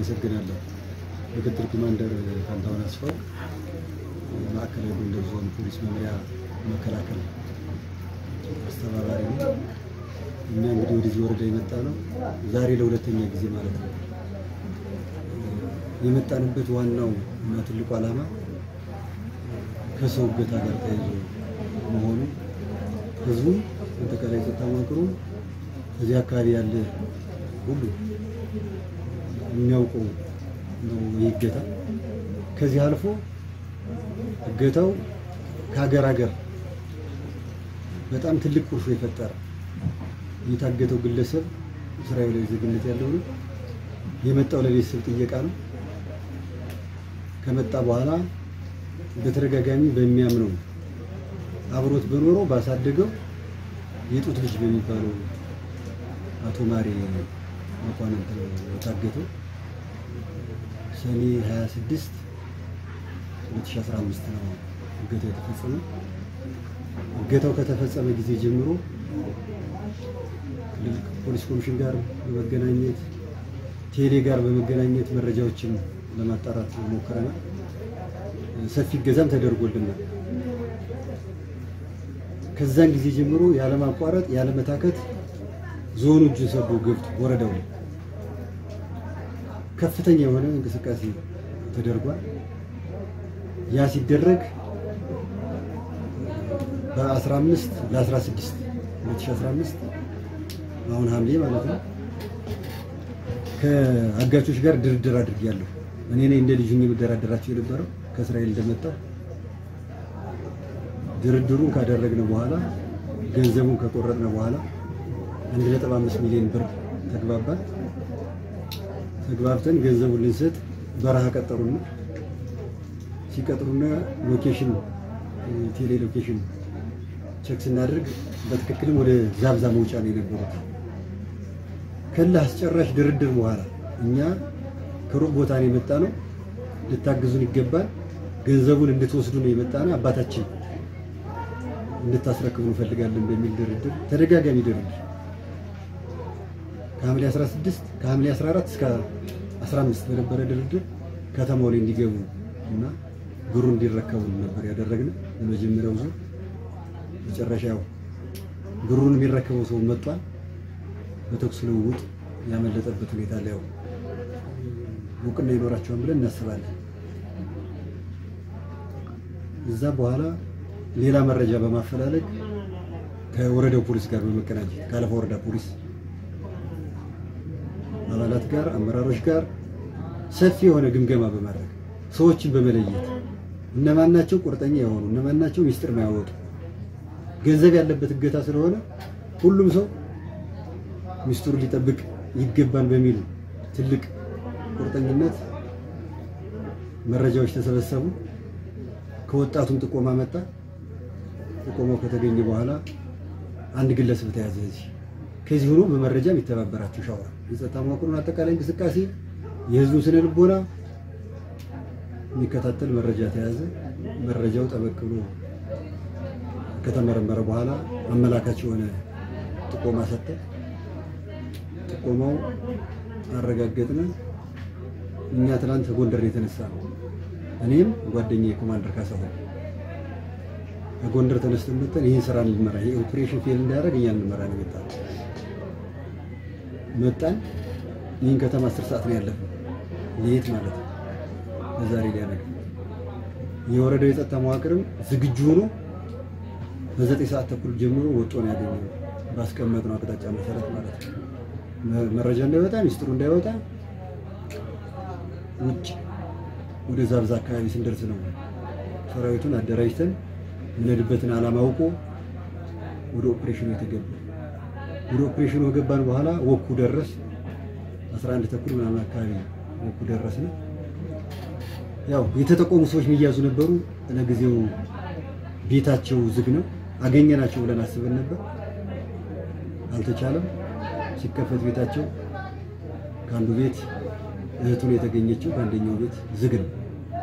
አመሰግናለሁ። ምክትል ኮማንደር ፋንታሁን አስፋው ማዕከላዊ ጎንደር ዞን ፖሊስ መምሪያ መከላከል አስተባባሪ ነው። እኛ እንግዲህ ወደዚህ ወረዳ የመጣ ነው ዛሬ ለሁለተኛ ጊዜ ማለት ነው። የመጣንበት ዋናው እና ትልቁ ዓላማ ከሰው እገታ ጋር ተያይዞ መሆኑ ህዝቡ አጠቃላይ ጸጥታ መዋቅሩ እዚህ አካባቢ ያለ ሁሉ የሚያውቀው ነው ይህ እገታ። ከዚህ አልፎ እገታው ከሀገር ሀገር በጣም ትልቅ ቁርሾ የፈጠረ የታገተው ግለሰብ እስራኤላዊ ዜግነት ያለው ነው። የመጣው ለቤተሰብ ጥየቃ ነው። ከመጣ በኋላ በተደጋጋሚ በሚያምነው አብሮት በኖረው ባሳደገው የጡት ልጅ በሚባለው አቶ ማሬ መኳንንት ነው የታገተው። ሰኔ 26 2015 ነው እገታው የተፈጸመው። እገታው ከተፈጸመ ጊዜ ጀምሮ ፖሊስ ኮሚሽን ጋር በመገናኘት ቴሌ ጋር በመገናኘት መረጃዎችን ለማጣራት ሞክረናል። ሰፊ እገዛም ተደርጎልናል። ከዛን ጊዜ ጀምሮ ያለማቋረጥ ያለመታከት ዞኑ እጁን ሰዶ ገብቶ ወረዳው ላይ ከፍተኛ የሆነ እንቅስቃሴ ተደርጓል። ያ ሲደረግ በ15 ለ16 2015 አሁን ሐምሌ ማለት ነው ከአጋቾች ጋር ድርድር አድርጌያለሁ። እኔ ነኝ እንደ ልጁ የምደራደራቸው የነበረው ከእስራኤል እንደመጣው ድርድሩን ካደረግን በኋላ ገንዘቡን ከቆረጥን በኋላ 1.5 ሚሊዮን ብር ተግባባን። ተግባብተን ገንዘቡን ልንሰጥ በረሃ ቀጠሩና ሲቀጥሩና ሎኬሽን ቴሌ ሎኬሽን ቼክ ስናደርግ በትክክልም ወደ ዛብዛ መውጫ ነው የነበሩት። ከላ አስጨራሽ ድርድር በኋላ እኛ ከሩቅ ቦታ ነው የመጣ ነው፣ ልታግዙን ይገባል፣ ገንዘቡን እንድትወስዱ ነው የመጣ ነው፣ አባታችን እንድታስረክቡ እንፈልጋለን በሚል ድርድር ተደጋጋሚ ድርድር ከሐምሌ 16 ከሐምሌ 14 እስከ 15 በነበረ ድርድር ከተማው ላይ እንዲገቡ እና ብሩ እንዲረከቡ ነበር ያደረግነው። በመጀመሪያው ዙር መጨረሻ ያው ብሩን የሚረከበው ሰው መጥቷል። በተኩስ ልውውጥ ያመለጠበት ሁኔታ ላይ ያው እውቅና ይኖራቸዋል ብለን እናስባለን። እዛ በኋላ ሌላ መረጃ በማፈላለግ ከወረዳው ፖሊስ ጋር በመቀናጀት ከአለፋ ወረዳ ፖሊስ አባላት ጋር አመራሮች ጋር ሰፊ የሆነ ግምገማ በማድረግ ሰዎችን በመለየት እነማን ናቸው ቁርጠኛ የሆኑ እነማን ናቸው ሚስጥር ማያወጡ ገንዘብ ያለበት እገታ ስለሆነ ሁሉም ሰው ሚስጥሩን ሊጠብቅ ይገባል በሚል ትልቅ ቁርጠኝነት መረጃዎች ተሰበሰቡ። ከወጣቱም ጥቆማ መጣ። ጥቆማው ከተገኘ በኋላ አንድ ግለሰብ ተያዘ። እዚህ ከዚህ ሆኖ በመረጃ የሚተባበራቸው ሻወራ የጸጥታ መዋቅሩን አጠቃላይ እንቅስቃሴ የህዝቡን ስነ ልቦና የሚከታተል መረጃ ተያዘ። መረጃው ጠበቅ ብሎ ከተመረመረ በኋላ አመላካች የሆነ ጥቆማ ሰጠ። ጥቆማው አረጋገጥን። እኛ ትናንት ከጎንደር የተነሳ ነው። እኔም ጓደኛዬ ኮማንደር ካሳሁን ከጎንደር ተነስተን መጥተን ይህን ስራ እንመራ ይሄ ኦፕሬሽን ፌል እንዳያደርግ እኛ እንመራ ነው የመጣነው። መጣን። ይህን ከተማ አስር ሰዓት ነው ያለፈው ሌት ማለት ነው። በዛሬ ሊያደርግ የወረዳው የጸጥታ መዋቅርም ዝግጁ ሆኖ በዘጠኝ ሰዓት ተኩል ጀምሮ ወጦ ነው ያገኘው ባስቀመጥነው አቅጣጫ መሰረት ማለት ነው። መረጃ እንዳይወጣ ሚስጥሩ እንዳይወጣ ውጭ ወደ ዛብዛ አካባቢ ስንደርስ ነው ሰራዊቱን አደራጅተን የምንሄድበትን ዓላማ አውቆ ወደ ኦፕሬሽኑ የተገባ። ወደ ኦፕሬሽኑ ከገባን በኋላ ወኩ ደረስ 11 ተኩል ምናምን አካባቢ ወኩ ደረስን። ያው የተጠቆሙ ሰዎች የሚያዙ ነበሩ። ለጊዜው ቤታቸው ዝግ ነው። አገኘናቸው ብለን አስበን ነበር፣ አልተቻለም። ሲከፈት ቤታቸው ከአንዱ ቤት እህቱን የተገኘችው ከአንደኛው ቤት ዝግ ነው።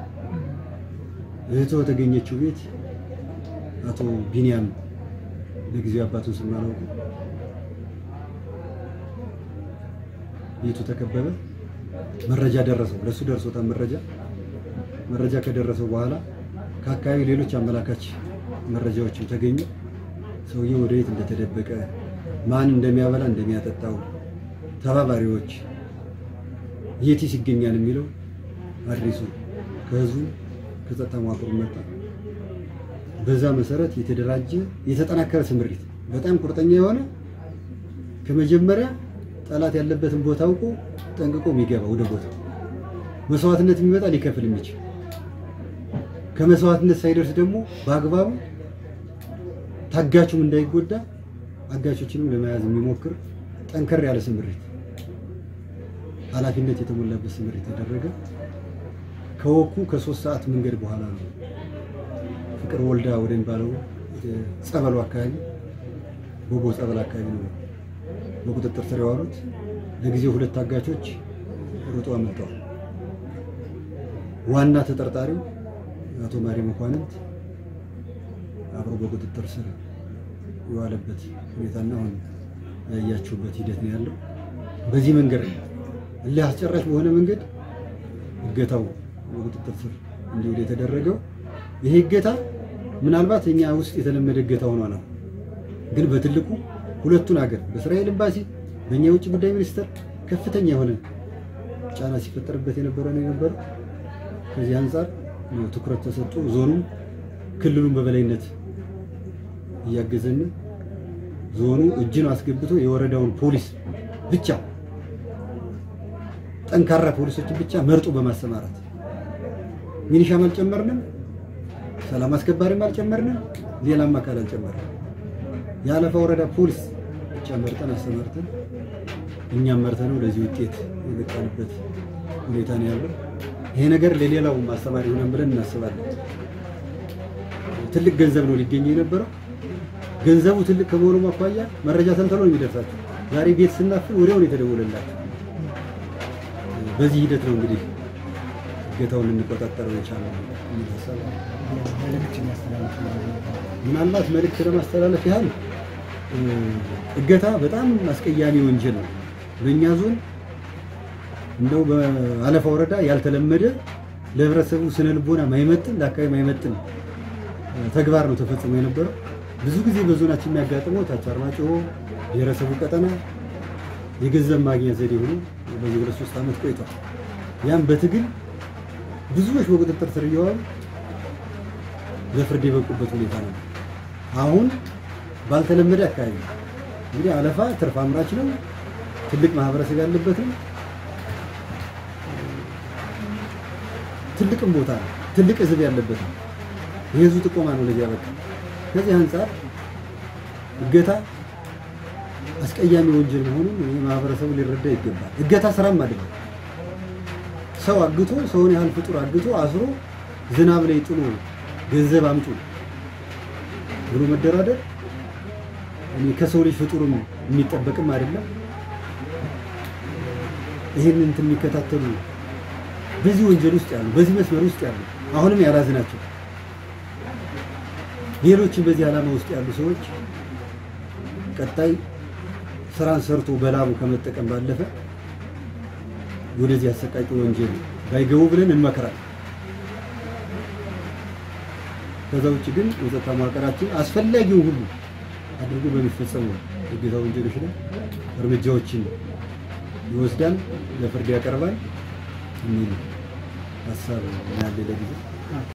እህቱ የተገኘችው ቤት አቶ ቢንያም ለጊዜው አባቱን ስናላውቁ ቤቱ ተከበበ። መረጃ ደረሰው፣ ለሱ ደርሶታል መረጃ መረጃ ከደረሰው በኋላ ከአካባቢ ሌሎች አመላካች መረጃዎችም ተገኙ። ሰውየው ወደ የት እንደተደበቀ፣ ማን እንደሚያበላ እንደሚያጠጣው፣ ተባባሪዎች የቲስ ይገኛል የሚለው አድሬሱ ከህዝቡ ከጸጥታ መዋቅሩ መጣ። በዛ መሰረት የተደራጀ የተጠናከረ ስምሪት በጣም ቁርጠኛ የሆነ ከመጀመሪያ ጠላት ያለበትን ቦታ አውቆ ጠንቅቆ የሚገባ ወደ ቦታ መስዋዕትነት የሚመጣ ሊከፍል የሚችል ከመስዋዕትነት ሳይደርስ ደግሞ በአግባቡ ታጋቹም እንዳይጎዳ አጋቾችንም ለመያዝ የሚሞክር ጠንከር ያለ ስምሪት ኃላፊነት የተሞላበት ስምሪት የተደረገ ከወኩ ከሶስት ሰዓት መንገድ በኋላ ነው ፍቅር ወልዳ ወደሚባለው ጸበሉ አካባቢ ቦቦ ጸበል አካባቢ ነው በቁጥጥር ስር የዋሉት። ለጊዜው ሁለት ታጋቾች ሩጦ አመልጠዋል። ዋና ተጠርጣሪው አቶ ማሪ መኳንንት አብሮ በቁጥጥር ስር የዋለበት ሁኔታና አሁን ያያችሁበት ሂደት ነው ያለው። በዚህ መንገድ እልህ አስጨራሽ በሆነ መንገድ እገታው በቁጥጥር ስር እንዲውል የተደረገው ይሄ እገታ ምናልባት እኛ ውስጥ የተለመደ እገታ ሆኗ ነው። ግን በትልቁ ሁለቱን ሀገር በእስራኤል ኤምባሲ በእኛ የውጭ ጉዳይ ሚኒስቴር ከፍተኛ የሆነ ጫና ሲፈጠርበት የነበረ ነው የነበረው። ከዚህ አንጻር ትኩረት ተሰጥቶ ዞኑ ክልሉን በበላይነት እያገዘን ዞኑ እጅን አስገብቶ የወረዳውን ፖሊስ ብቻ ጠንካራ ፖሊሶችን ብቻ መርጦ በማሰማራት ሚኒሻም አልጨመርንም፣ ሰላም አስከባሪም አልጨመርንም፣ ሌላም አካል አልጨመርንም። የአለፋ ወረዳ ፖሊስ ብቻ መርጠን አሰማርተን እኛም መርተነው ለዚህ ውጤት የበቃንበት ሁኔታ ነው ያለው። ይሄ ነገር ለሌላው ማስተማሪ ሆነን ብለን እናስባለን። ትልቅ ገንዘብ ነው ሊገኝ የነበረው። ገንዘቡ ትልቅ ከመሆኑ አኳያ መረጃ ተንተሎ ነው የሚደርሳቸው። ዛሬ ቤት ስናፍን ወዲያውን የተደወለላቸው። በዚህ ሂደት ነው እንግዲህ እገታውን ልንቆጣጠረው የቻለው የሚል ሀሳብ ምናልባት መልእክት ለማስተላለፍ ያህል እገታ በጣም አስቀያሚ ወንጀል ነው። በእኛ ዞን እንደው በአለፋ ወረዳ ያልተለመደ ለህብረተሰቡ ስነ ልቦና ማይመጥን ለአካባቢ ማይመጥን ተግባር ነው ተፈጽሞ የነበረው። ብዙ ጊዜ በዞናችን የሚያጋጥመው ታች አርማጭሆ ብሔረሰቡ ቀጠና የገንዘብ ማግኛ ዘዴ ሆኖ በዚህ ሁለት ሶስት ዓመት ቆይቷል። ያም በትግል ብዙዎች በቁጥጥር ስር እየዋሉ ለፍርድ የበቁበት ሁኔታ ነው። አሁን ባልተለመደ አካባቢ እንግዲህ አለፋ ትርፍ አምራች ነው። ትልቅ ማህበረሰብ ያለበት ነው። ትልቅም ቦታ ነው። ትልቅ ህዝብ ያለበት ነው። የህዝቡ ጥቆማ ነው ለዚህ ያበቃ። ከዚህ አንጻር እገታ አስቀያሚ ወንጀል መሆኑን ማህበረሰቡ ሊረዳ ይገባል። እገታ ስራም አይደለም። ሰው አግቶ ሰውን ያህል ፍጡር አግቶ አስሮ ዝናብ ላይ ጥሎ ገንዘብ አምጡ ብሎ መደራደር እኔ ከሰው ልጅ ፍጡርም የሚጠበቅም አይደለም። ይህን እንትን የሚከታተሉ በዚህ ወንጀል ውስጥ ያሉ በዚህ መስመር ውስጥ ያሉ አሁንም ያላዝናቸው ሌሎችም በዚህ ዓላማ ውስጥ ያሉ ሰዎች ቀጣይ ስራን ሰርቶ በላቡ ከመጠቀም ባለፈ ወደዚህ አሰቃቂ ወንጀል ባይገቡ ብለን እንመክራለን። ከዛ ውጭ ግን የጸጥታ መዋቅራችን አስፈላጊውን ሁሉ አድርጎ በሚፈጸሙ እገታ ወንጀሎች ላይ እርምጃዎችን ይወስዳል፣ ለፍርድ ያቀርባል የሚል ሀሳብ ያለ ለጊዜ